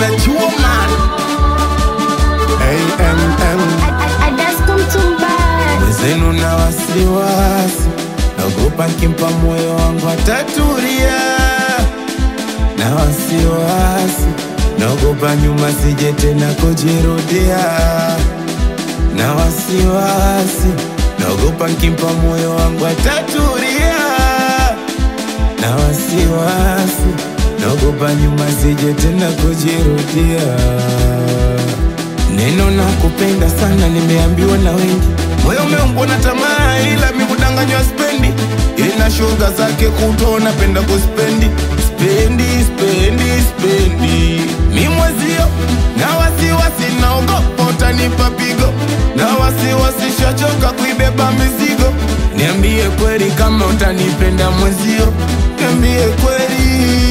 nimechuma AMM mwezenu na wasiwasi, naogopa nkimpa moyo wangu atatulia, na wasiwasi, naogopa nyuma sije tena kujirudia, na wasiwasi, naogopa nkimpa moyo wangu atatulia, na wasiwasi, naogopa nyuma sije tena kujirudia. Neno na kupenda sana nimeambiwa na wengi, moyo umeumbwa na tamaa, ila mikudanganywa spendi. Ina shoga zake kuto napenda kuspendi spendi spendi spendi, mi mwezio na wasiwasi, naogopa utanipa pigo, na wasiwasi shachoka kuibeba mizigo. Niambie kweli kama utanipenda mwezio, niambie kweli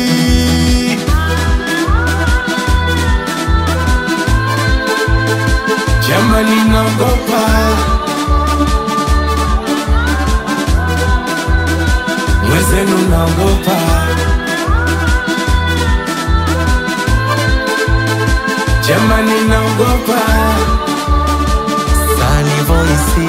Jamani, naogopa mwezenu, naogopa jamani, naogopa Sunny Voice,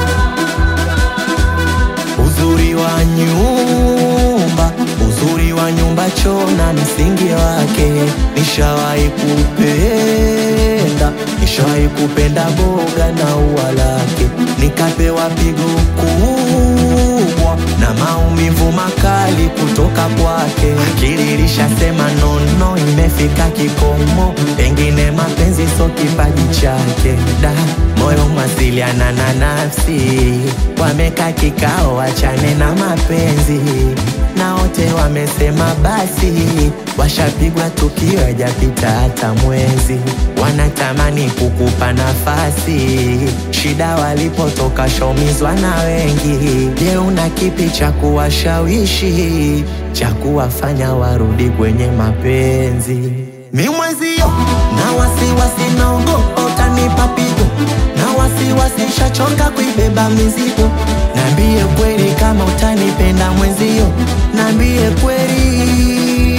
uzuri wa nyumba, uzuri wa nyumba choo na msingi wake. Nishawahi kupenda, nishawahi kupenda boga na ua lake, nikapewa pigo kubwa na maumivu makali kutoka kwake. Akili ilishasema nono, imefika kikomo, pengine mapenzi so kipaji chake. Da, moyo mwasiliana na nafsi, wameka kikao, wachane na mapenzi na wote wamesema basi, washapigwa tukio, hajapita hata mwezi, wanatamani kukupa nafasi. Shida walipotoka shaumizwa na wengi. Je, una kipi cha kuwashawishi cha kuwafanya warudi kwenye mapenzi? Mi mwezio na wasiwasi, naogopa utanipa pigo, na wasiwasi, shachoka kuibeba mizigo. Nambie kweli kama utanipenda mwenzio, nambie kweli.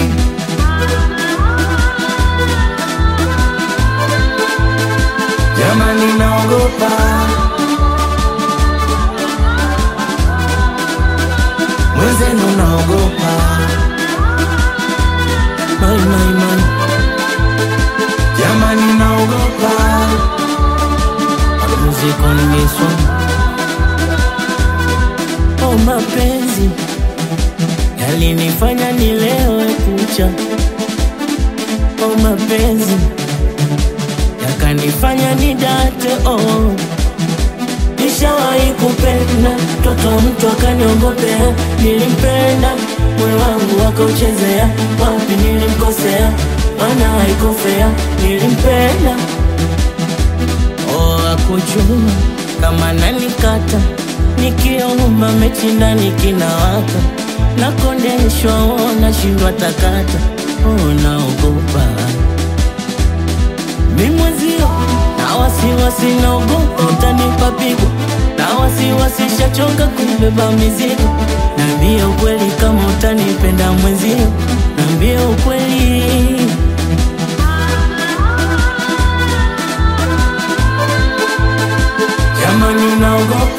jamani, naogopa Mwenzenu naogopa, my, my, my. Jamani, naogopa Music on this one. Oh, mapenzi yalinifanya nilewe kucha. Oh, mapenzi yakanifanya nidate. Oh, nishawahi kupenda mtoto wa mtu akaniongopea. Nilimpenda moyo wangu akauchezea, wapi nilimkosea? Maana haikofea, nilimpenda Oh, akujua kama nanikata nikiomba mechi ndani kinawaka nakondeshwa, oh, nashindwa takata, oh, naogopa mi mwenzio na wasiwasi, naogopa utanipa pigo na wasiwasi, shachoka kubeba mizigo. Niambie ukweli kama utanipenda mwenzio, niambie ukweli jamani, naogopa